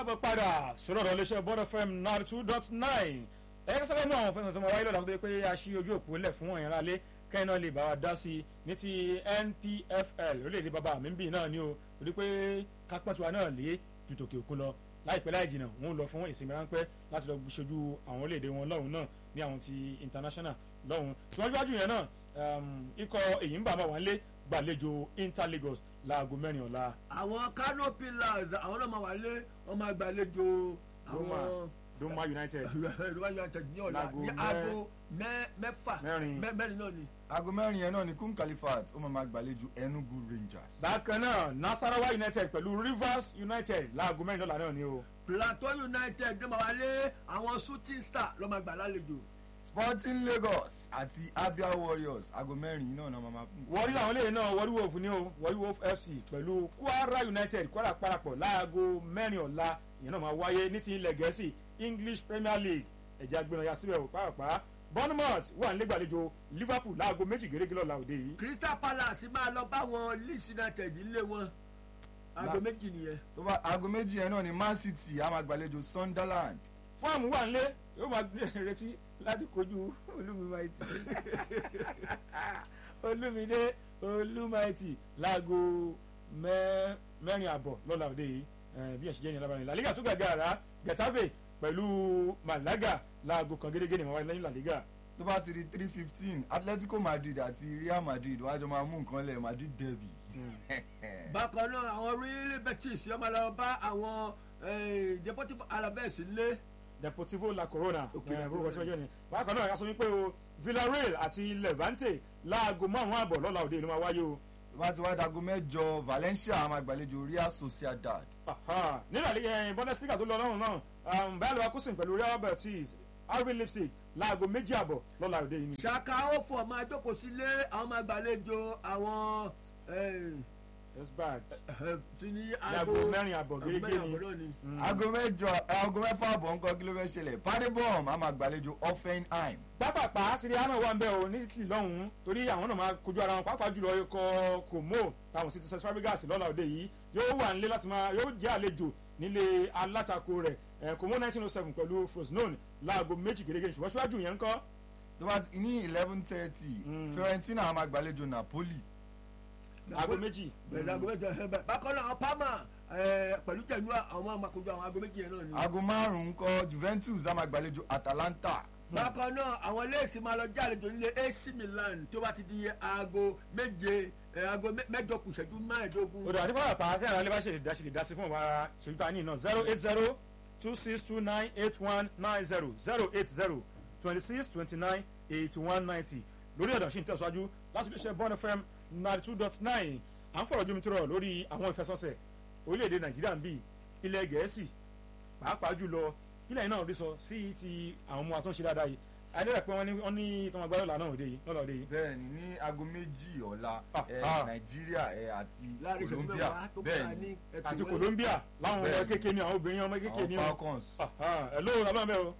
káàbọ̀ padà sọ̀rọ̀ ọ̀rọ̀ iléeṣẹ́ bọ́dọ̀ fm ninety two dot nine ẹ̀ka sábẹ́ mú àwọn fẹsẹ̀ tó máa wáyé lọ́la tó yẹ pé a ṣí ojú òpó lẹ̀ fún ọ̀yàn alẹ́ kẹ́hìn náà lè bá wa dá sí i ní ti npfl orílẹ̀-èdè bàbá mi bì náà ni o torí pé kápẹ́ntùwa náà lé ju tòkè òkun lọ láìpẹ́ láì jìnnà wọ́n lọ fún ìsinmi ráńpẹ́ láti lọ ṣojú àwọn orílẹ̀-èdè wọn lọ́hùn náà ní àwọn ti international lọ́hùn síwájú yẹn náà ikọ̀ èyí ń bà máa wà ń lé gbàlejò inter lagos láago mẹ́rin ọ̀la. àwọn kano pillars àwọn náà máa wà lé wọn máa gbàlejò àwọn doma united Roma United ní ọ̀la Láago ní mẹ́- aago mẹ́- mẹ́fà Mẹ́rin. mẹ́- mẹ́rin náà ni. aago mẹ́rin yẹn náà ni kum califat ó máa ma gbàlejò enugu rangers. bákan náà nasarawa united pẹ̀lú rivers united láago mẹ́rin lọ́la náà ni o. plateau united ní máa wà lé àwọn shooting star ló máa gbà lálejò. sporting lagos àti abia warriors aago mẹ́rin yìí náà náà máa ma kún. wọ́rí làwọn eléyìí náà wọ́rí wolf ni o wọ́rí wolf fc pẹ̀lú kwara united kwara parapọ̀ láago mẹ́rin ọ̀la ìyẹn náà máa wáyé ní ti ilẹ̀ gẹ̀ẹ́sì english premier league ẹ̀jẹ̀ agbẹ̀rẹ̀ ya síbẹ̀ pàápàá bournemouth wà nígbàlejò liverpool láago méjì gẹ́gẹ́ lọ́la òde yìí. crystal palace máa lọ bá wọn leeds united ilé wọn aago Là- méjì nìyẹn. tó bá aago méjì yẹn náà ni man city á máa gbàlejò sunderland. fọ́ọ̀mù wà nílé yóò máa retí láti kojú olúmimaiti olúmidé olúmaiti láago mẹ́- mẹ́rin àbọ̀ lọ́la òde yìí eh, bí ẹ̀sìn jẹ́ ní alábàárin la liga tó gàgà àrà getafe pẹ̀lú malaga láago kan gẹ́gẹ́ ní ìmọ̀wáyé lẹ́yìn la liga tó bá ti di three fifteen atletico madrid àti real madrid wọ́n á jọ máa mú nǹkan lẹ̀ madrid derby. bákan náà àwọn real betis yóò máa lọ bá àwọn eh, deportivo alaves lé. deportivo la corona Ok, eh, La orúkọ tí Corona. wọ́n jẹ́ ni bákan náà yasọ wípé o villarreal àti levante láago márùn-ún àbọ̀ lọ́la òde yìí ló máa wáyé o. tó bá ti wá dago mẹ́jọ valencia á máa gbàlejò real sociedad. Aha. nínú àlẹ́ bundesliga tó lọ lọ́rùn náà um, bayer leverkusen pẹ̀lú real betis rb leipzig láago méjì àbọ̀ lọ́la òde yìí ni. ṣaka òfò máa jókòó sílé àwọn máa gbàlejò àwọn eh, yes bad eh, tí ní láago mẹ́rin àbọ̀ aago gẹ́gẹ́ mẹ́rin ni. àbọ̀ náà ni. Mm. aago mẹ́jọ aago mẹ́fà àbọ̀ ńkọ́ kí ló fẹ́ ṣẹlẹ̀ padibom á máa gbàlejò offenheim. pápápá síríà náà wà ń bẹ o ní kìlì lọ́hùn-ún torí àwọn náà máa kojú ara wọn pàápàá jùlọ ikọ̀ kòmó táwọn sì ti sẹ́sì fábígàsì lọ́la òde yìí yóò wà nílé láti máa yóò jẹ́ àlejò nílé alátakò rẹ̀ eh, kòmó nineteen oh seven pẹ̀lú frosinone láago méjì gẹ́gẹ́ ṣùgbọ́n síwájú yẹn ń kọ́ tó bá ti ní eleven thirty Mm. fiorentina á máa gbàlejò napoli. aago méjì. pẹ̀lú aago méjì ẹ̀ bẹ̀. bákan náà àwọn palma eh, pẹ̀lú jẹ̀núà àwọn máa kojú àwọn aago méjì yẹn náà ni. aago márùn-ún kọ́ juventus á máa gbàlejò atalanta. bákan náà àwọn léèsì máa lọ jálejò nílé ac milan tó bá ti di aago méje eh, aago mẹ- mẹ́jọ kù ìṣẹ́jú mẹ́ẹ̀ẹ́dógún. odò àti pápápá tí àwọn alẹ́ bá ṣe lè dá ṣe lè dá sí fún ọ̀bára ṣèjú tá a ní iná zero eight zero two six two nine eight one nine zero zero eight zero twenty six twenty nine eighty one ninety lórí ọ̀dọ̀ ṣì ń tẹ̀síwájú láti fi ṣe bọ́n fm ninety two dot nine à ń fọ̀rọ̀ jómi tó rọ̀ lórí àwọn ìfẹsọ̀sẹ̀ orílẹ̀-èdè nàìjíríà ń bì ilẹ̀ gẹ̀ẹ́sì pàápàá jùlọ ilẹ̀ náà rí sọ sí ti àwọn ọmọ àtúnṣe dáadáa yìí adẹ́rẹ́ pé wọ́n ní wọ́n ní tọmọ agbára lọ́la náà òde yìí lọ́la òde yìí bẹ́ẹ̀ni ní aago méjì ọ̀la Ah, ẹ, ah. nàìjíríà ẹ, àti láàrin ìṣẹ́jú colombia mẹ́wàá tó kà bẹ́ẹ̀ni ní ẹ̀tọ́ àti ìwé. colombia láwọn ọmọ Bẹ́ẹ̀ni. kékeré ni àwọn obìnrin ọmọ kékeré ni àwọn o. falcons. ẹ lóòrùn abáńbẹ́ o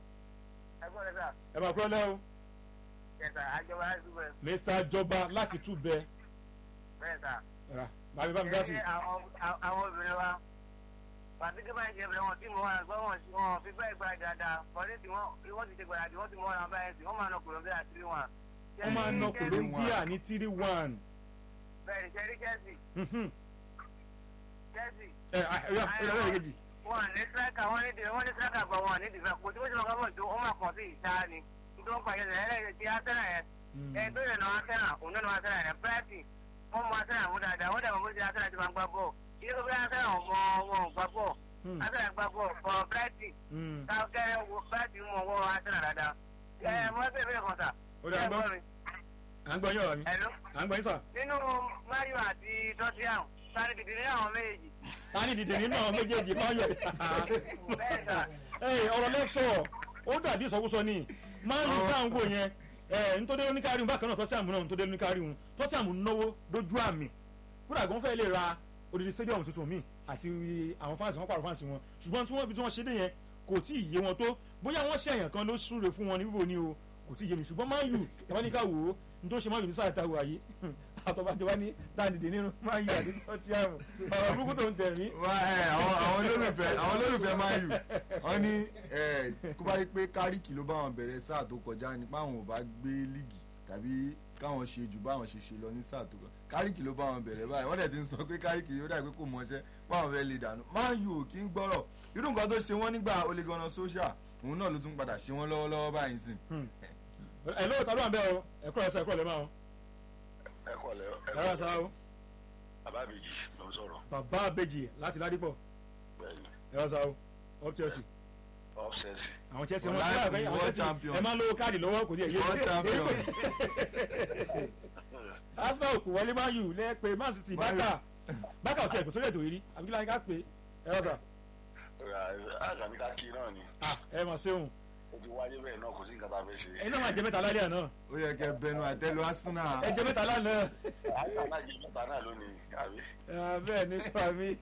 ẹgbọ́n rẹ̀ sà ẹ máa kúrọ́ lẹ́ o kẹta àjọba àdúgbò mr jọba láti túbẹ bẹ́ẹ̀ sà. ra bàbá bá mi dá sí. Ṣé àwọn àwọn obìnrin wa pàtí kí báyìí ṣe bẹ̀rẹ̀ wọn tí mo wà gbọ́ wọn sí wọn fi bẹ́ẹ̀ gba dáadáa kọ́lé tí wọ́n wọ́n ti ṣe gbàdá wọ́n ti mọ́ ọ̀ràn báyìí sí wọ́n máa nọ kòlóńbíà àti wọn. wọ́n máa ná colombia ní three one. bẹ́ẹ̀ ni ṣẹ́rí chelsea Mhm. chelsea ẹ ẹ ẹ ẹ ẹ kejì. wọn ní striker wọn ní wọ́n ní striker gbọ́ wọn ní dìfẹ́ kò tí wọ́n ti lọ gbọ́ tó wọ́n máa kàn sí ìta ni nítorí wọ́n pàṣẹ ẹ̀rẹ́ ti arsenal yẹn ẹ̀ tó yẹ náà arsenal òun náà arsenal yẹn brighton wọ́n mọ arsenal mú dáadáa wọ́n dẹ̀ mọ̀ bó ti arsenal ti máa gbá bọ́ọ̀ ilé tó bí arsenal mọ wọn ò gbá bọ́ọ̀ Hmm. arsenal gbá bọ́ọ̀ for brighton Hmm. káàkiri wo brighton mọ wọ́n arsenal dáadáa ẹ̀ mọ́ bẹ́ẹ̀ bẹ́ẹ̀ kan sà ó dà ń gbọ́ à ń gbọ́ yín ọ̀rọ̀ mi Hello? à ń gbọ́ yín sà. nínú mario àti tottenham sáré dìde ní àwọn méjèèjì ta ni dìde nínú àwọn méjèèjì kan yọ. bẹ́ẹ̀ sà ẹ ọ̀rọ̀ lẹ́sọ̀ ó dàbí ìsọkúsọ ni máa ń bá ń wò yẹn ẹ nítorí oníkárí bákan náà tọ́sí àmú náà nítorí oníkárí wọn tọ́sí àmú náwó dojú àmì kódà gan fẹ́ lè ra odidi stadium tuntun míì àti àwọn fáǹsì wọn pàrọ̀ fáǹsì wọn ṣùgbọ́n tí wọ́n bí tí wọ́n ṣe dé yẹn kò tí ì yé wọn tó bóyá wọ́n ṣe àyàn kan ló súre fún wọn ní bíbò ni o kò tí ì yé mi ṣùgbọ́n máa ń yù tàbáníkà wò ó n tó ṣe máa yù ní sáà táwọn àyè àtọ́bàjọ́ wá ní dáàdìdì nínú máa yí àdúgbò tí a mọ̀ ọ̀rọ̀ burúkú tó ń tẹ̀ mí. wá ẹ àwọn àwọn olólùfẹ́ àwọn olólùfẹ́ máa yù wọ́n ní ẹ kó bá rí pé káríkì ló bá wọn bẹ̀rẹ̀ sáà tó kọjá nípa àwọn ò bá gbé líìgì tàbí káwọn ṣe jù báwọn ṣe ṣe lọ ní sáà tó kọjá káríkì ló bá wọn bẹ̀rẹ̀ báyìí wọ́n dẹ̀ ti ń sọ pé káríkì yóò dàgbé kò mọṣẹ́ báwọn fẹ́ lè dànù máa yù ò kí ń gbọ́rọ̀ irú nǹkan tó ṣe wọ́n nígbà olè ganan social òun náà ló tún padà ṣe wọ́n lọ́wọ́lọ́wọ́ báyìí sìn. ẹ lóò tàbí àbẹ o ẹkọ ẹsẹ ẹkọ lè máa o ẹ kọ lẹ ẹ rà sá o bàbá méjì ló ń sọ̀rọ̀ bàbá àbèjì láti ládìpọ̀ bẹ́ẹ̀ni ẹ rà sá o up Chelsea ọ́fṣẹ́sì àwọn Chelsea wọn Ọ̀la sílẹ̀ ìpín àgbẹ̀ àwọn world Chelsea champion. ẹ máa ń lo káàdì lọ́wọ́ kò sí èyí World champion. Arsenal kò wọlé Man U lẹ́ẹ̀pẹ́ Man City Man U. bákà bákà òkè ẹ̀kọ́ sórí ètò yìí rí àbí kí láyé ká pé ẹ rà sá àgàmì ká kí náà ni ẹ mà ṣeun ó ti wáyé bẹ́ẹ̀ náà kò sí nǹkan tá a fẹ́ ṣe ẹ̀yin náà máa jẹ mẹ́ta lálẹ́ àná ó yẹ kẹ́ bẹnu àtẹ́lu Arsenal. ẹ jẹ mẹ́ta lánàá àyà náà jẹ mẹ́ta náà lónìí àbí Ah, bẹ́ẹ̀ nípa mi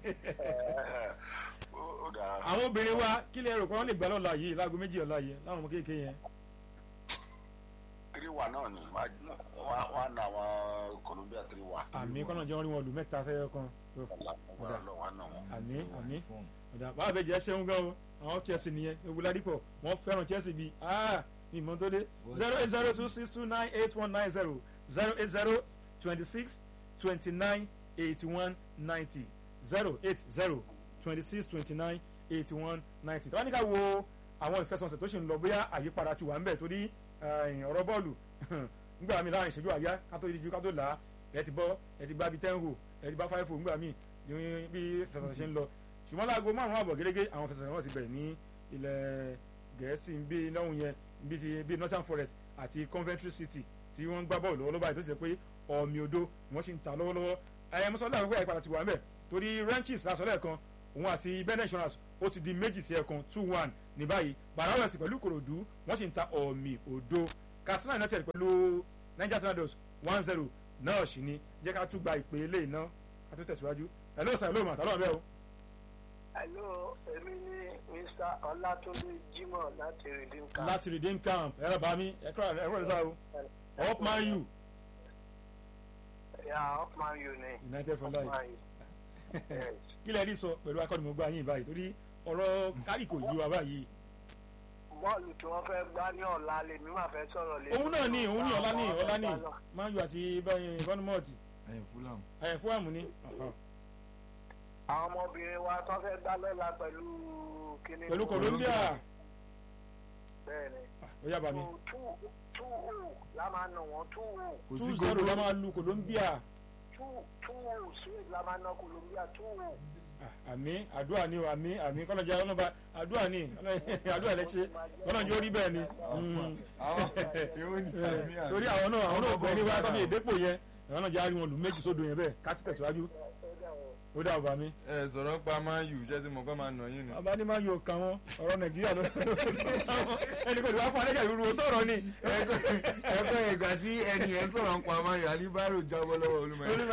ó ó dáa àwọn obìnrin wa kí lè rò pé wọ́n lè gbà lọ́la yìí láago méjì ọ̀la yìí láwọn ọmọ kéékèèké yẹn three one náà ni wọ́n á na àwọn Colombia three one. àmì kọ́nà jẹ́ wọ́n rí wọn lù mẹ́ta sẹ́yọ kan tó wọ́n lọ wọ́n á nà wọ́n. àmì àmì ọ̀dà báwa bẹ́ẹ̀ jẹ́ ṣeun gan o àwọn Chelsea nìyẹn ewu ládìpọ̀ wọ́n fẹ́ràn Chelsea bíi ah mi mọ́ tó dé zero eight zero two six two nine eight one nine zero zero eight zero twenty six twenty nine eighty one ninety zero eight zero twenty six twenty nine eighty one ninety tọ́wọ́n ní ká wo àwọn ìfẹsọ̀nsẹ̀ tó ṣì ń lọ bóyá àyípadà ti wà ń bẹ̀ torí eh, ọ̀rọ̀ bọ́ọ̀lù ngbà mí láàrin ìṣẹ́jú àyá ká tó díjú ká tó là á ẹ ti bọ́ ẹ ti gbá bíi ten hole ẹ ti bá five hole ngbà mí ní bí ìfẹsọ̀nsẹ̀ ṣe ń lọ ṣùgbọ́n láago márùn-ún àbọ̀ gẹ́gẹ́ àwọn ìfẹsọ̀nsẹ̀ náà ti bẹ̀rẹ̀ ní ilẹ̀ gẹ̀ẹ́sì bí lọ́hùn yẹn bí ti bí Nottingham Forest àti Coventry City tí wọ́n ń gbá bọ́ọ̀lù lọ́wọ́ báyìí tó ṣe pé ọ̀mì odó ni wọ́n sì ń ta lọ́wọ́lọ́wọ́ ẹ̀yẹ mọ́sálà àgbẹ̀ àyípadà ti wà ńbẹ̀ torí Ranches lásọ̀lẹ̀ kan òun àti Ben Insurance ó ti di méjì sí ẹ̀kan two one ní báyìí Barawas pẹ̀lú Kòròdú wọ́n sì ń ta ọ̀mì odó Katsina United pẹ̀lú Niger Tornadoes one zero náà sì ni jẹ́ ká tún gba ìpè ilé iná ká tó tẹ̀síwájú ẹ̀ lóòsàn lóòmà tálọ́ bẹ́ẹ̀ o. Hello, èmi ni Mr. Ọlátúndé Jimoh láti Redeem Camp. láti Redeem Camp ẹ̀rọ bá mi ẹ̀kọ́ ẹ̀rọ ìsá o up man u Ya Upman U ni. United for life Upman U. Yes. kí lẹ rí sọ pẹ̀lú akọ́nimọ̀gbá yín báyìí torí ọ̀rọ̀ kárì kò yí wa báyìí Bọ́ọ̀lù tí wọ́n fẹ́ gbá ní ọ̀la lèmi máa fẹ́ sọ̀rọ̀ lé. òun náà ní òun ní ọ̀la ní ọ̀la ní man u àti bọ́nmọ́ọ̀tì ẹ̀yin Fulham. ẹ̀yìn fún àmú ní Àwọn ọmọbìnrin wa tó fẹ́ gbá lọ́la pẹ̀lú kíní. pẹ̀lú Colombia Bẹ́ẹ̀ni. ó yá bá mi Two two two la máa nà wọ́n two kò sí two zero gbogbo la máa lu Colombia two two sweet la máa nà Colombia two. Ah, àmì àdúrà ni o àmì àmì kọ́nàjà ọlọ́ba àdúrà ni àdúrà lẹ ṣe kọ́nàjà ó rí bẹ́ẹ̀ ni Mm. àwọn èèwọ̀ ní àmì àmì. torí àwọn náà àwọn náà gbọ́ ní wáyé tọ́bi ìdépò yẹn àwọn náà jẹ́ àárín wọn lù méjì sódò yẹn bẹ́ẹ̀ ká tún tẹ̀síwájú ó dà bàbá mi. ẹ sọ̀rọ̀ pa Man U ṣé tí mo kọ́ máa nà yín ni. bàbá ní máa yọ ọkàn wọn ọ̀rọ̀ nàìjíríà ló ẹnì kò ní wá fún alẹ́jà ìrú owó tọ̀rọ̀ ni. ẹgbẹ́ ìgbà tí ẹni yẹn sọ̀rọ̀ ń pa Man U alibaro jábọ́ lọ́wọ́ olúmọ olùmọ̀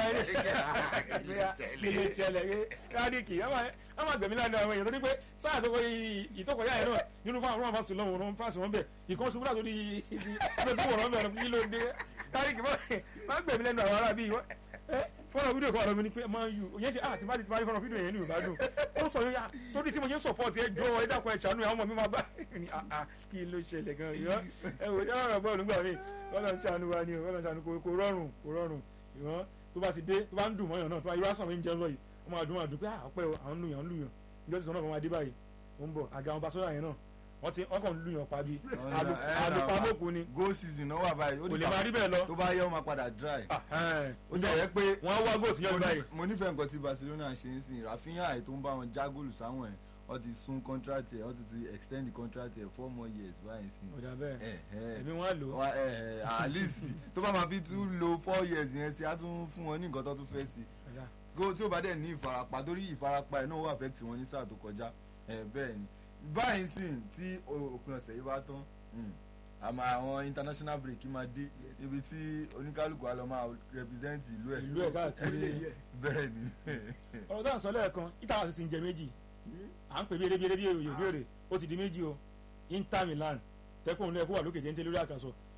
ẹni kí ló ṣẹlẹ̀ pé rádìkì ẹ máa gbẹ̀mí lánàá àwọn èèyàn tó ní pé sáà tó kọ ìtọ́kọ̀yà yẹn náà nínú fáwọn ọmọ fásitì lọ́wọ́ ọ̀rọ̀ fásitì wọn bẹ̀ ìkan ṣubú láti orí ìsì ẹgbẹ́ tó wọ̀rọ̀ bẹ̀rẹ̀ kí ló dé rádìkì máa gbẹ̀mí lẹ́nu àwọn ará bíi fọ́nà fídíò kan wà lọ́mọ ni pé máa ń yù òye ṣe àti bá ti parí fọ́nà fídíò yẹn ní ìbá dùn ó sọ yóò torí tí mo ṣe ń sọ̀pọ̀tì ẹ jọ ẹ dákun ẹ ṣàánú àwọn ọmọ mi máa bá ní àá kí ló ṣẹlẹ̀ gan yọ ẹ wò ẹ rọrùn bọ́ọ̀lù gbà mí Ọlọ́run ṣàánú wa ni o Ọlọ́run ṣàánú kò rọrùn kò rọrùn ìwọ́n tó bá ti dé tó bá ń dùn mọ́yàn náà tó bá irú àṣà mi ń jẹun lọ yìí wọ́n máa dùn máa dùn pé àpẹ́ o àwọn ń lùyàn ń lùyàn ìjọ ti sọ náà fún wa dé báyìí ó ń bọ̀ àga àwọn basọ́lá yẹn náà wọ́n ti ọkàn ń lùyàn pa bí alùpàmọ́kù ni go season náà wà báyìí ó kò lè dìgbà máa rí bẹ́ẹ̀ lọ tó bá yẹ ó máa padà dry. ó ó jẹ́ yẹ pé wọ́n wá góòsì yẹn báyìí mo nífẹ̀ẹ́ nǹkan tí Barcelona ṣe ń sìn Rafinha àì tó ń bá wọn já góòlù sáwọn ẹ̀ wọ́n ti sún contract ẹ̀ wọ́n ti ti extend the contract ẹ̀ four more years báyìí sìn. ọ̀dà bẹ́ẹ̀ ẹ̀ ẹ̀ èmi wọ́n á lò ó wa ẹ ẹ àlìsì tó bá máa fi tún lo four years yẹn sí á tún fún wọn ní nǹkan tó tún fẹ́ sí ọ̀dà go tí ó bá dẹ̀ ní ìfarapa torí ìfarapa ẹ̀ náà wà affect wọn ní sáà tó kọjá ẹ̀ bẹ́ẹ̀ ni báyìí sì tí òpin ọ̀sẹ̀ yìí bá tán mm, àmọ́ àwọn international break máa dé ibi tí oníkálukú á lọ máa represent ìlú ẹ̀ ìlú ẹ̀ káàkiri bẹ́ẹ̀ ni ọ̀rọ̀ dáhùn sọ lẹ́ẹ̀kan Inter àti ti ń jẹ méjì à ń pè bí eré bí eré bí èrè bí èrè ó ti di méjì o Inter Milan tẹ́kùn ní ẹkú wà lókè téńté lórí àkàsọ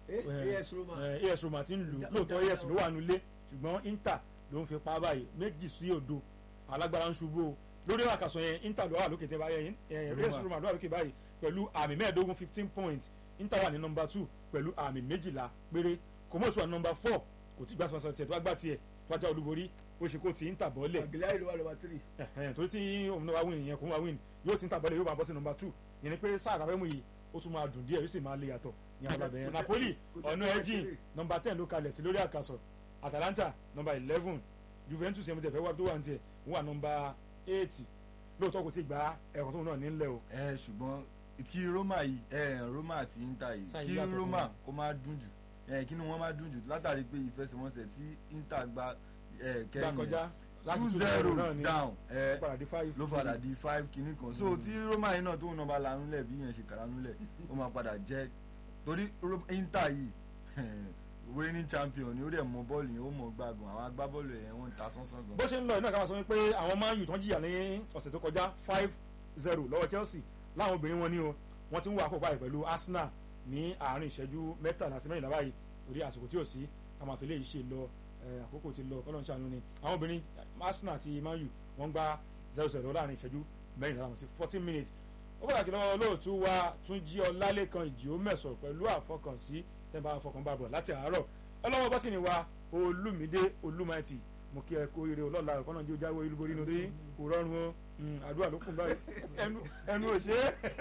Eh, Eh, AS Roma. eh, AS Roma ti ń lù Ìjà- lóòótọ́ ìjà- AS ló wà nulẹ̀ ṣùgbọ́n Inter ló ń fi pa báyìí méjì sí òdo alágbára ń ṣubú o lórí àkàsọ̀ yẹn Inter ló wà lókè tẹ́ báyẹn eh, Roma. AS Roma ló wà lókè báyìí pẹ̀lú àmì mẹ́ẹ̀ẹ́dógún fifteen points Inter wà ní nọmba two pẹ̀lú àmì méjìlá péré Comoros wà ní nọmba four kò tí gbàsọ̀ tiẹ̀ tó bá gbà tiẹ̀ tó bá já olúborí ó ṣe kó ti Inter bọ́ọ̀lẹ̀ Aguilar ló wà lọ́wọ́ three. ẹ̀hẹ́n, torí tí òun náà wá win ìyẹn kò ń wá win yóò ti ń tàbọ̀lẹ̀ yóò máa bọ́ sí nọmba two ìyẹn ni pé sáà tàbẹ́ mu yìí ó tún máa dùn díẹ̀ yóò sì máa lè yàtọ̀ ní alábẹ̀ yẹn Napoli ọ̀nà ẹ̀jìn nọmba ten ló kalẹ̀ sí lórí àkàsọ̀ Atalanta nọmba eleven Juventus yẹn mo tẹ̀ fẹ́ wá tó wà ní tiẹ̀ ó wà nọmba eight lóòótọ́ kò tí gba ẹ̀kọ́ tóun náà nílẹ̀ o ẹ ṣùgbọ́n kí Roma yìí ẹ Roma àti Inter yìí Sáà kí yàtọ̀ fún Roma wọn. kó má dùn jù ẹ kí ni wọ́n má dùn jù látàrí pé ìfẹsẹ̀wọnsẹ̀ tí Inter gba ẹ gbà kẹ́yìn kọjá láti two two zero náà ni down ó ẹ padà di five ló padà di five kìíní kan so tí Roma yìí náà tóun náà bá lanúlẹ̀ bí yẹn ṣe kàránúlẹ̀ ó máa padà jẹ́ torí Ro- Inter yìí reigning champion ni ó dẹ̀ mọ bọ́ọ̀lù yẹn ó mọ gbàgbọ́n àwọn agbábọ́ọ̀lù yẹn wọ́n ń ta sánsán gan. bó ṣe ń lọ iná ká máa sọ wípé àwọn máa ń yù tán jìyà ní ọ̀sẹ̀ tó kọjá five zero lọ́wọ́ Chelsea láwọn obìnrin wọn ní o wọ́n ti ń wá àkókò báyìí pẹ̀lú Arsenal ní àárín ìṣẹ́jú mẹ́tàlá sí mẹ́rìnlá báyìí torí àsìkò tí ò sí ká máa fi lè ṣe lọ eh, àkókò ti lọ kọ́lọ́n ṣàánú ni àwọn obìnrin Arsenal àti Man U wọ́n gba zero zero láàrin ìṣẹ́jú mẹ́rìnlá láwọn sí fourteen minutes ó pàtàkì lọ́wọ́ lóòtú wa tún jí ọlálẹ́kan ìjì ó mẹ̀sọ̀ pẹ̀lú àfọkànsí tẹ́nbà àfọkànbàbọ̀ láti àárọ̀ ọlọ́wọ́ bọ́tìnì wa olúmídé olúmáìtì mo kí ẹ kó ire ọlọ́la ẹ̀kọ́ náà jẹ́ ó jáwé olúborí inú rí kò rọrùn o Mm, àdúrà ló kún báyìí ẹnu ẹnu ò ṣe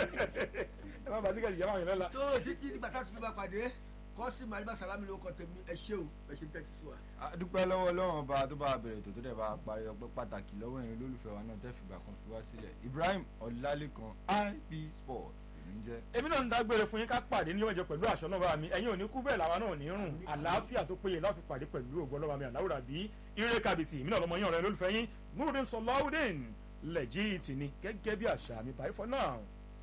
é ẹ má bàtí kẹ́sì jáwé lọ́la. tó títí nígbà tá a ti fi máa pàdé kọ́sí màdìbà sàlámì ló kọ́ tèmi ẹ ṣé o ẹ ṣe ń tẹ́tí sí wa. a dúpẹ́ lọ́wọ́ Ọlọ́run ọba tó bá bẹ̀rẹ̀ tó tó dẹ̀ bá parí ọpẹ́ pàtàkì lọ́wọ́ ẹ̀yin olólùfẹ́ wa náà tẹ́fìgbà kan fi wá sílẹ̀ Ibrahim Ọlálékan IB Sports èmi ń jẹ́. èmi náà ń dágbére fún yín ká pàdé ní ọjọ́ pẹ̀lú àṣọ náà bá mi ẹ̀yin ò ní kú bẹ́ẹ̀ làwa náà ò ní rùn àlàáfíà tó péye láti pàdé pẹ̀lú ògbọ́n lọ́wọ́ mi àláwùrà bí ire kàbìtì èmi náà lọ́mọ yín ọ̀rẹ́ lólùfẹ́ yín Nurudeen Sọláwùdín lẹ́jìtì ni gẹ́gẹ́ bí àṣà mi bye for now.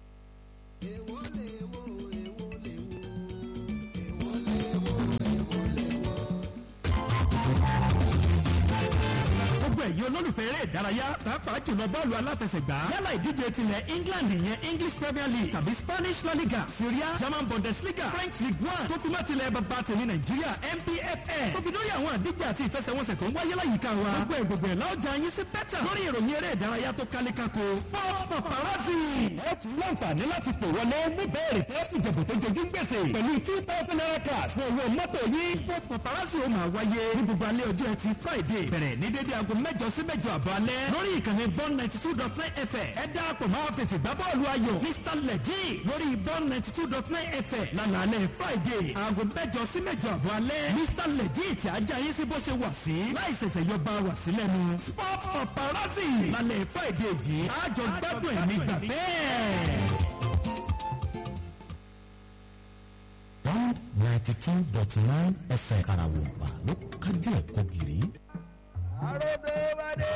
gbogbo ẹ̀yin olólùfẹ́ eré ìdárayá pàápàá jùlọ bọ́ọ̀lù aláfẹsẹ̀gbá yálà ìdíje tilẹ̀ England ìyẹn English Premier League tàbí Spanish La Liga Syria German Bundesliga French League One tó fi má tilẹ̀ bàbá tèmi Nàìjíríà NPFL tó fi lórí àwọn àdíje àti ìfẹsẹ̀wọnsẹ̀ tó ń wáyé láyìíká wa gbogbo ẹ̀ gbogbo ẹ̀ láọjà yín sí bẹ́tà lórí ìròyìn eré ìdárayá tó kálékáko Sport Paparazzi. ẹ tún láǹfààní láti pè wọlé níbẹ̀rẹ̀ tó sì jẹ̀bù tó jojú gbèsè pẹ̀lú two thousand naira cash fún owó mọ́tò yìí Sport Paparazzi ó máa wáyé ní gbogbo alẹ́ ọjọ́ ẹtì Friday bẹ̀rẹ̀ ní dédé aago mẹ́jọ sí mẹ́jọ àbọ̀ alẹ́ lórí ìkànnì bond ninety two dot nine fm ẹ dáàpọ̀ máa fètè gbá bọ́ọ̀lù ayọ̀ mr lẹ́jì lórí bond ninety two dot nine fm lálàálẹ̀ friday aago mẹ́jọ sí mẹ́jọ àbọ̀ alẹ́ mr lẹ́jì tí ajá yín sí bó ṣe wà sí láì ṣẹ̀ṣẹ̀ yọ bá wà sí lẹ́nu sport paparazzi lálẹ́ friday yìí àjọ gbádùn ẹ̀ nígbà bẹ́ẹ̀. Bond ninety two dot nine FM Karawompa ló kájú ẹ̀kọ́ gidi.